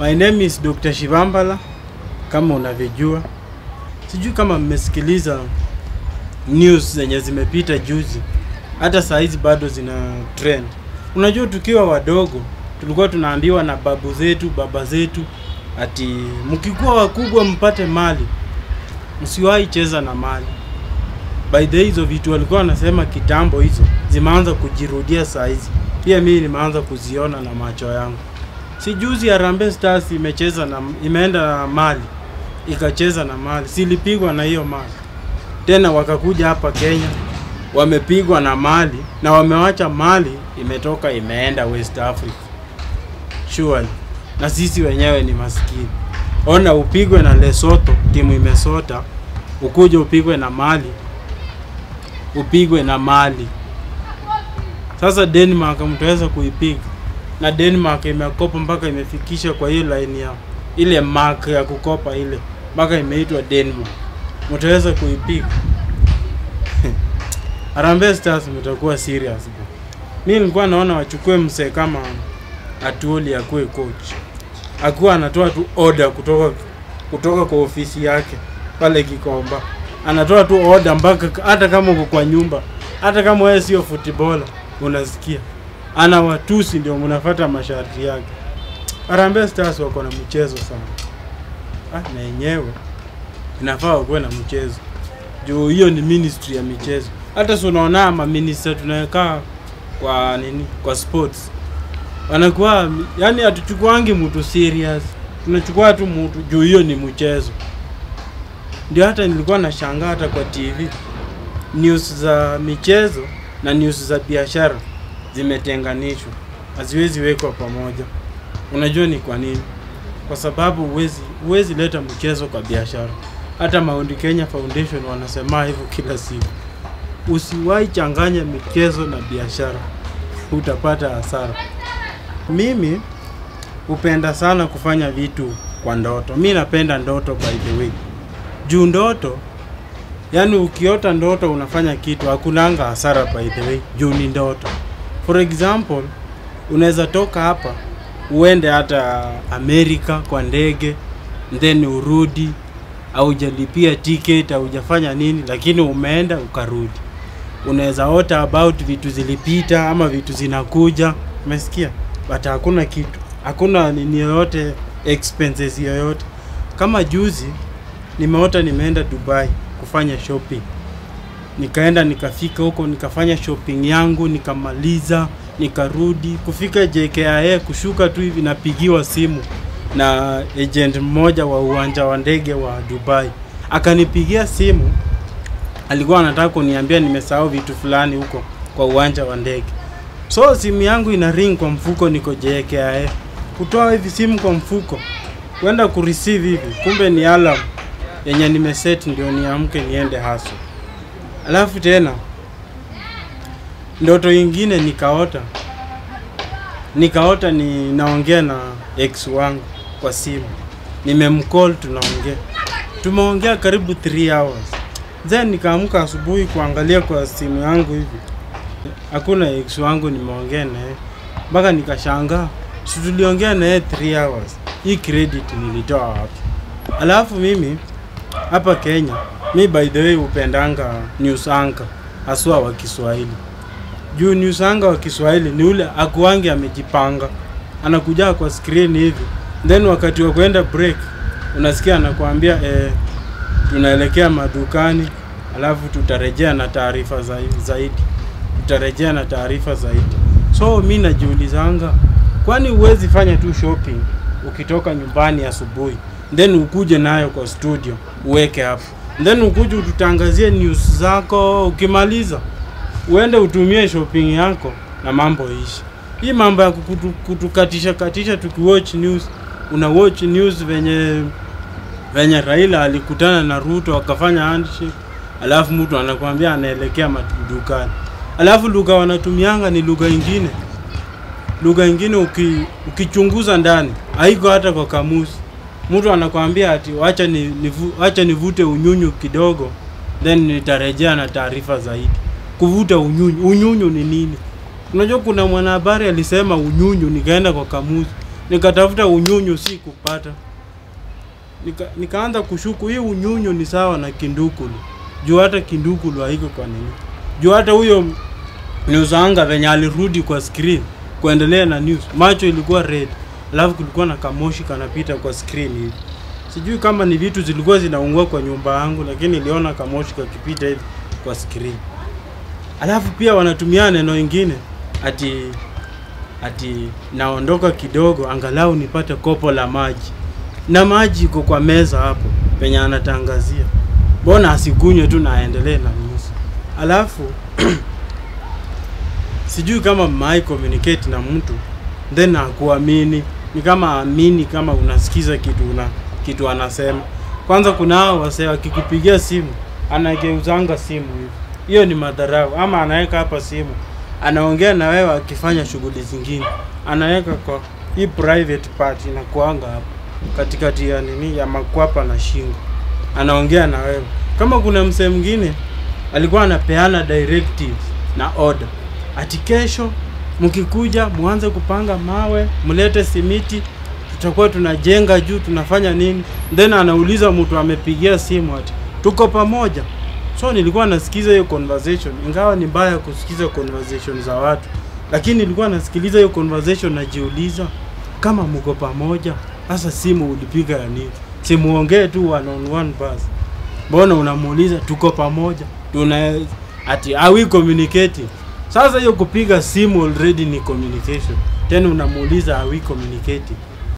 My name is Dr. Shivambala kama unavyojua. Sijui kama mmesikiliza news zenye zimepita juzi, hata saa hizi bado zina trend. Unajua, tukiwa wadogo tulikuwa tunaambiwa na babu zetu, baba zetu, ati mkikuwa wakubwa mpate mali, msiwahi cheza na mali. By the way, hizo vitu walikuwa wanasema kitambo, hizo zimeanza kujirudia saa hizi. Pia mimi nimeanza kuziona na macho yangu. Si juzi Harambee Stars imecheza na imeenda na mali ikacheza na mali, silipigwa na hiyo mali tena, wakakuja hapa Kenya wamepigwa na mali na wamewacha mali imetoka imeenda West Africa surely, na sisi wenyewe ni maskini. Ona, upigwe na Lesotho, timu imesota, ukuje upigwe na mali, upigwe na mali. Sasa Denmark mtaweza kuipiga na Denmark imekopa mpaka imefikisha kwa hiyo line ya ile mark ya kukopa ile mpaka imeitwa Denmark, mtaweza kuipiga? Harambee Stars mtakuwa serious bro. Mimi nilikuwa naona wachukue msee kama Atuoli akuwe coach, akuwa anatoa tu order kutoka kutoka kwa ofisi yake pale Kikomba, anatoa tu order mpaka hata kama uko kwa nyumba, hata kama wewe sio footballer unasikia ana watusi, ndio mnafuata masharti yake. Harambee Stars wako na mchezo sana ah, na yenyewe inafaa wakuwe na mchezo juu hiyo ni ministry ya michezo. Hata si unaona maminista tunawekaa kwa nini, kwa sports wanakuwa yani, hatuchukuangi mtu serious, tunachukua tu mtu juu hiyo ni mchezo. Ndio hata nilikuwa nashangaa hata kwa TV news za michezo na news za biashara zimetenganishwa, haziwezi wekwa pamoja. Unajua ni kwa nini? Kwa sababu huwezi huwezi leta mchezo kwa biashara. Hata Mount Kenya Foundation wanasema hivyo kila siku, usiwahi changanya michezo na biashara, utapata hasara. Mimi hupenda sana kufanya vitu kwa ndoto. Mi napenda ndoto by the way, juu ndoto yani, ukiota ndoto unafanya kitu, hakunanga hasara by the way, juu ni ndoto. For example, unaweza toka hapa uende hata Amerika kwa ndege then urudi, haujalipia ticket, haujafanya nini, lakini umeenda ukarudi. Unaweza ota about vitu zilipita ama vitu zinakuja, umesikia? But hakuna kitu, hakuna nini yoyote, expenses yoyote. Kama juzi nimeota nimeenda Dubai kufanya shopping, nikaenda nikafika huko nikafanya shopping yangu nikamaliza nikarudi kufika JKIA kushuka tu hivi napigiwa simu na agent mmoja wa uwanja wa ndege wa Dubai akanipigia simu alikuwa anataka kuniambia nimesahau vitu fulani huko kwa uwanja wa ndege so simu yangu ina ring kwa mfuko niko JKIA kutoa hivi simu kwa mfuko kwenda kureceive hivi kumbe ni alarm yenye nimeset ndio niamke niende haso alafu tena ndoto ingine nikaota nikaota ni naongea na ex wangu kwa simu nimemcall tunaongea tumeongea karibu 3 hours then nikaamka asubuhi kuangalia kwa simu yangu hivi hakuna ex wangu nimeongea naye mpaka nikashangaa si tuliongea naye 3 hours hii credit nilitoa wapi alafu mimi hapa Kenya mi by the way upendanga news anchor haswa wa Kiswahili juu news anchor wa Kiswahili ni ule akuangi amejipanga, anakuja kwa screen hivi, then wakati wa kwenda break unasikia anakuambia eh, tunaelekea madukani, alafu tutarejea na taarifa zaidi, tutarejea na taarifa zaidi. So mi najiulizanga, kwani huwezi fanya tu shopping ukitoka nyumbani asubuhi then ukuje nayo kwa studio uweke hapo, then ukuje ututangazie news zako, ukimaliza uende utumie shopping yako na mambo ishi. Hii mambo ya kutu, kutukatisha katisha tukiwatch news, una watch news venye venye Raila alikutana na Ruto akafanya handshake, alafu mtu anakuambia anaelekea madukani, alafu lugha wanatumianga ni lugha ingine, lugha ingine uki, ukichunguza ndani haiko hata kwa kamusi. Mtu anakwambia ati wacha ni, nivu, wacha nivute unyunyu kidogo then nitarejea na taarifa zaidi kuvuta unyunyu. Unyunyu ni nini? Unajua kuna mwanahabari alisema unyunyu, nikaenda kwa kamusi nikatafuta unyunyu si kupata nika, nikaanza kushuku hii unyunyu ni sawa na kindukulu juu hata kindukulu haiko kwa nini juu hata huyo newsanga venye alirudi kwa screen kuendelea na news macho ilikuwa red alafu kulikuwa na kamoshi kanapita kwa screen hivi sijui kama ni vitu zilikuwa zinaungua kwa nyumba yangu lakini niliona kamoshi kakipita hivi kwa screen alafu pia wanatumia neno ingine ati ati naondoka kidogo angalau nipate kopo la maji na maji iko kwa meza hapo penye anatangazia mbona asikunywe tu na aendelee na news alafu sijui kama mmai communicate na mtu then akuamini ni kama amini kama unasikiza kitu una kitu anasema kwanza kuna hao wasee wakikupigia simu anageuzanga simu hivi hiyo ni madharau ama anaweka hapa simu anaongea na wewe akifanya shughuli zingine anaweka kwa hii private part inakuanga hapo katikati ya nini ya makwapa na shingo anaongea na wewe kama kuna msee mwingine alikuwa anapeana directives na order ati kesho mkikuja mwanze kupanga mawe mlete simiti tutakuwa tunajenga juu tunafanya nini then anauliza mtu amepigia simu ati tuko pamoja so nilikuwa nasikiza hiyo conversation ingawa ni mbaya kusikiza conversation za watu lakini nilikuwa nasikiliza hiyo conversation najiuliza kama mko pamoja sasa simu ulipiga ya nini simuongee tu one on one basi mbona unamuuliza tuko pamoja tuna ati are we communicating sasa hiyo kupiga simu already ni communication tena unamuuliza are we communicating